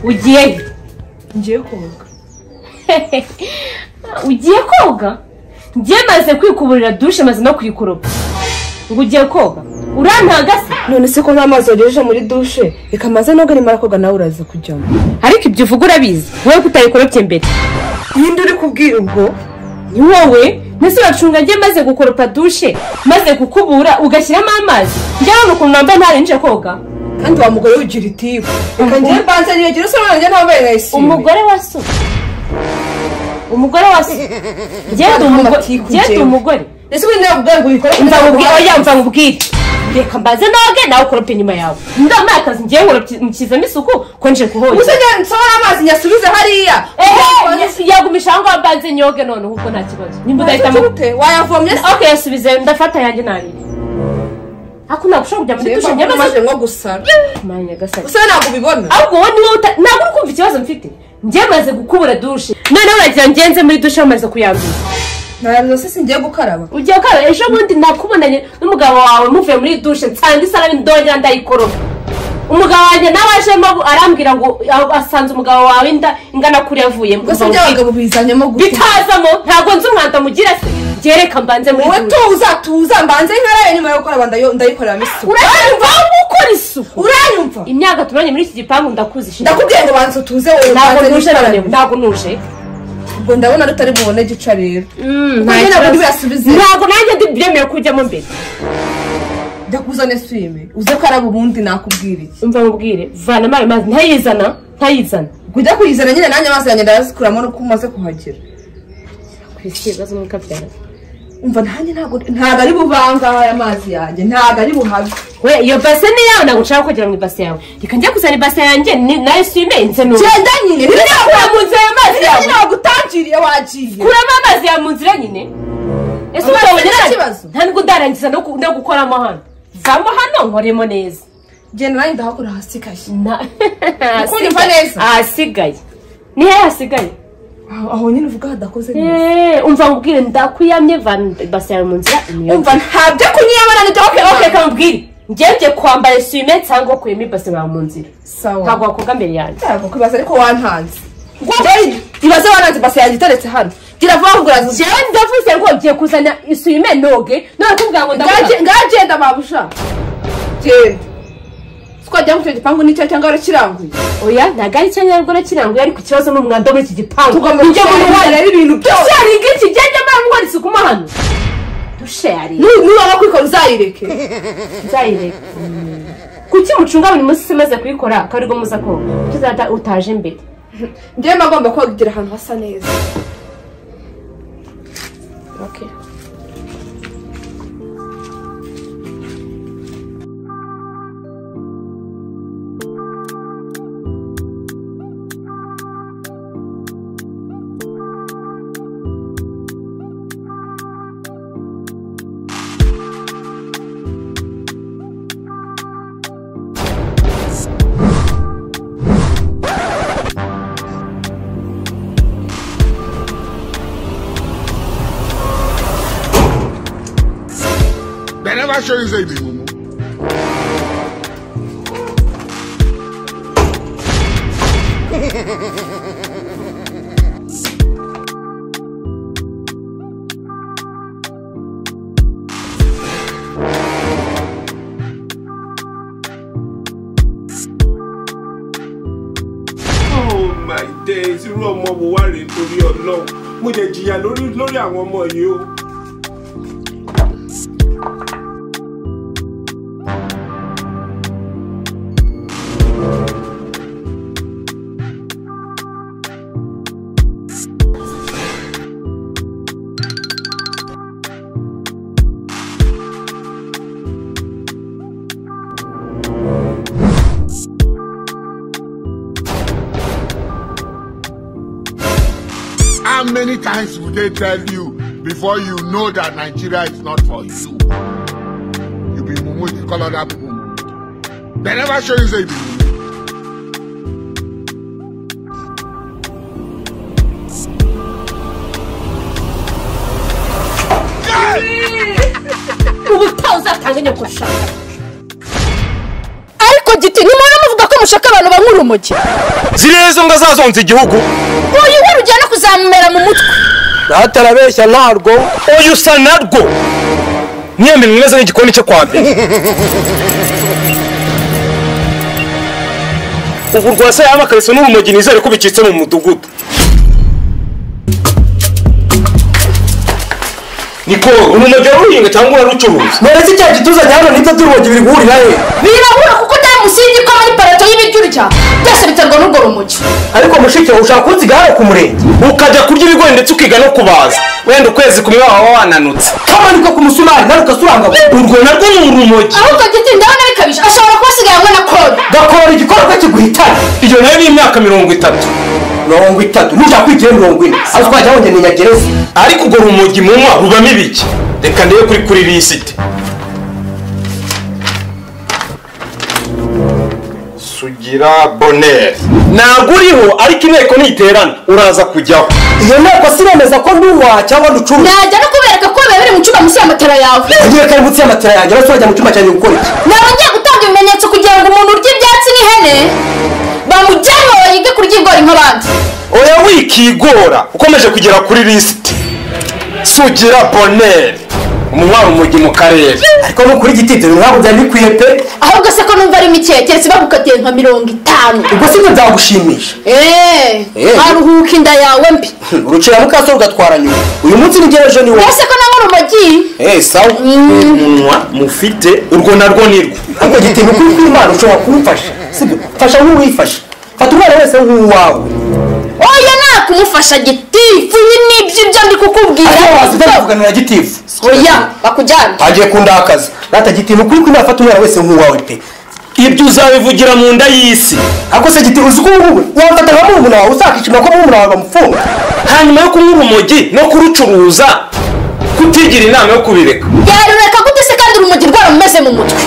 ugiyeyo ngiye koga ugiye koga njye maze kwikuburira dushe maze no kuyikoropa ngo ugiye koga urantagasa none se ko nta mazi wagejeje muri dushe reka maze noga nimara koga nawe uraza kujyamo ariko ibyo uvuga urabizi wowe kutayikorobye mbere ninde uri kubwira ubwo ni wowe mbese uracunga njye maze gukoropa dushe maze kukubura ugashyiramo amazi njyewe ukuntu namba ntarenje koga kandi wa mugore wigira itibu reka ngiye mbanze ntiyagira usura nanjye ntabwo nayishimiye umugore wa so umugore wa so njyewe ndi umugore njyewe ndi umugore ndetse ubundi nawe ubwawe ngo ubikore mva nkubwire oya mva nkubwire reka mbaze noge nawe ukorope inyuma yawe ndamakazi njyewe nkurikizamo isuku ko nje kuhogera uzajya nsohora amazi nyasubize hariya ehe yagumisha aho ngaho mbanze nyoge noneho ubwo nta kibazo nimba udahitamo ute wayavomye se ok yasubize ndafata yanjye nanjye ako ntagushobora kujya muri dushe niba nyamaze umaze nko gusara mwanya gasake usa ntabwo ubibona ahubwo wowe niwe uta ntabwo uri kumva ikibazo mfite njye maze gukubura dushe noneho uragira ngenze muri dushe bamaze kuyanduza ntabwo se ngiye gukaraba ugiye ukara ejo bundi nakubonanye n'umugabo wawe muvuye muri dushe nsanga isarani ndongera ndayikoroga umugabo wanjye nawe ajemo arambwira ngo a- asanze umugabo wawe inda ingana kuri yavuyemo ubwo se ibyo abagabo bizanyemo gute bitazamo ntabwo nzi umwanda mugira se byereka mbanze muri wowe dushe tuza tuza mbanze nkaraye nyuma yo gukaraba ndayo- ndayikoreramo isuku uranyumva aho gukora isuku uranyumva imyaka tubonye muri iki gipangu ndakuzi ndakubwiye ngo banza utuze wowe ntabwo mbanze nuje nicarane. noneho ntabwo nuje ubwo ndabona rutari bubone gica rero Mm, Kuko nta nyine kibazo. nabwo yasubize. ntabwo nanjye ndi byemewe kujyamo imbere ndakuzane swime uze ukaraba ubundi nakubwira iki umva mubwire vana amazi mazi ntayizana ntayizana kujya kuyizana nyine nanjye amazi yanjye ndayazikuramo nuko umaze kuhagera ku isi ibibazo n'uko byara umva nanjye ntabwo ntabwo ari buvangaho aya mazi yanjye ntabwo ari buhabe we iyo base ni iyawe ntabwo nshaka kugera mu ibase yawe reka njya kuzana ibase yanjye ni- nayo sime nze n'ubu genda nyine kura mu nzira ayo mazi yawe ntabwo utangiriye wagiye kuramo amazi yawe mu nzira nyine ese Amazi umugabo ni nyine ikibazo. nta nubwo ndarangiza no ku- no gukoramo hano vamo hano nkoremo neza genda nanjye ndahakora hasi kashyi Na- Ukunda neza. ahasigaye ni hehe hasigaye aho aho nyine uvuga hadakoze neza Eh, umva mubwire ndakuyamye vana ibase yawe mu nzira imyotsi. umva ntabyo kunyiyabona nibyo ok ok reka mubwire ngenje kwambara esuwime cyangwa kuyemo ibase bawe mu nzira sawa ntabwo wakoga mbere yanjye ntabwo kwibaza ariko wantanze ibaze wantanze basi yanjye iteretse hano gira vuba kugura jewe ndavuze ngo ugiye kuzana esuwime noge none kuvuga ngo ndabona ngagenda babusha genda twajya mu icyo gipangu nicyo cyangwa warakiranguye oya ntabwo ari icyanya rwora kiranguye ariko ikibazo ni umwanda wo muri iki gipangu tugomba Njye mu gushyira ruhare rero ibintu byose sharinga iki genda mara mukora isuku mo hano dushari Nu- nubona kwikora uzayireke nzayireka kuki mucunga buri munsi maze kuyikora akaba aribwo muza koga tuzata utaje mbere njyewe mba ngomba kugira ahantu hasa neza okay They never show you say they will. Oh my days irú ọmọ wo wá rèé torí ọlọ́run mo jẹ jìyà lórí lórí àwọn ọmọ yìí o. How many times will they tell you before you know that Nigeria is not for you? You be mumu, you call other people mumu. They never show you say you be mumu. ubu utawuzatanga nyoko shaka ariko giti nimubona muvuga ko ushaka abantu banywa urumogi ziriya zo ngo azazonza igihugu uyu we rujyana kuzamumera mu mutwe ntatarabeshya ntarwo uyu usa narwo mwembe mwiza n'igikoni cyo kwa mbere ubu rwose yaba akarisa n'urumogi nizere ko bicitse mu mudugudu niko urumogi uruhinga cyangwa urarucuruza none se cya gituza cyane nibyo turumogi biri guhurira he birabura kuko nta musingi ko muri parato y'ibiryo urya byose biterwa n'urwo rumogi ariko mushiki wawe ushaka kunsiga hano ku murenge ukajya kurya ibigori ndetse ukiga no kubaza wenda ukwezi kumwe waba wananutse kamanika ku musumari nawe ugasubangama urwo narwo ni urumogi ahubwo giti ndabona bikabije ashobora kuba asigaye hamwe na kode gakora igikorwa kiguhitana iyo nayo ni imyaka mirongo itatu mirongo itatu nushaka kwigira mirongo ine aho twajya ngo ni nyagereza ariko ubwo rumogi munywa rubamo ibiki reka ndebe kuri kuri lisiti sugira boneri ntabwo uriho ariko inteko niterana uraza kujyaho iyo nteko siremeza ko nduwa cyangwa ducuruza najya no kubereka ko biba biri mu cyumba munsi y'amatara yawe agiye kari munsi y'amatara yanjye ariko turajya mu cyumba cyanjye gukora iki naba ngiye gutanga ibimenyetso kugira ngo umuntu urya ibyatsi n'ihene bamujyane ngo yige kurya ibigori nk'abandi oya wikigora ukomeje kugera kuri lisiti sugira boneri umunywa rumogi mu karere ariko no kuri giti dore ntabwo byari bikwiye pe ahubwo se ko numva ari mike keretse bagukatiye nka mirongo itanu ubwo sibyo byagushimisha eee Eh. aruhuka inda yawe mbi urucira mukaso rugatwara nyuma uyu munsi n'igihe ejo ni wowe ese ko nawe urumogi eee sawa umunwa mufite urwo narwo nirwo ariko giti ni ukuri kw'imana ushobora kumfasha sibyo fasha nk'uwifashe fata umwana wese nk'uwawe oya nakumufasha gitifu ibi ni ibyo ibyo ndi ariko waza kukubwira utavuganira gitifu oya bakujyane hagiye kundakaza rata giti ni ukuri kw'imana fata umwana wese nk'uwawe pe ibyo uzabivugira mu nda y'isi ariko se giti uzi ko ngubu wamfata nka murumuna wawe uzakishima ko murumuna wawe bamufunga hanyuma yo kunywa urumogi no kurucuruza kutigira inama yo kubireka yarureka gute se kandi urumogi rwarumeze mu mutwe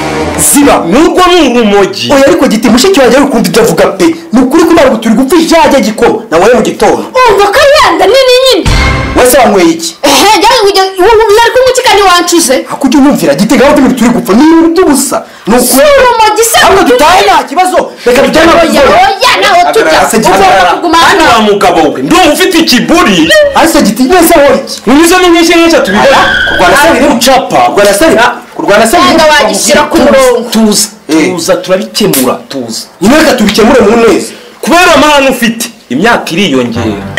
ziba nubwo ni urumogi oya ariko giti mushiki wanjye ari ukumva ibyo avuga pe ni ukuri kw'imana ngo turi gupfa ijage gikoma nawe mu gitondo umva ko yanda nini nyine wese wanyweye iki ehe jyawe kujya nari kunywa iki kandi wancuze ako ujya unyumvira giti ngaho turi turi gupfa ni ibintu by'ubusa ni si ukuri urumogi se ahubwo dutahe nta kibazo reka tujyane oya abagiye oya naho tujya Se giti ugomba hagarara. kuguma hano hano wa mugabo we ndumva ufite ikiburi ariko se giti wese ahora iki ntibizo ni nyinshi nk'eshatu bibona kurwana se biri gucapa kurwana se biri kurwana se biri Wenda wagishyira ku murongo. tuza tuza turabikemura tuza nyine reka tubikemure mu neza kubera amahane ufite imyaka iriyongera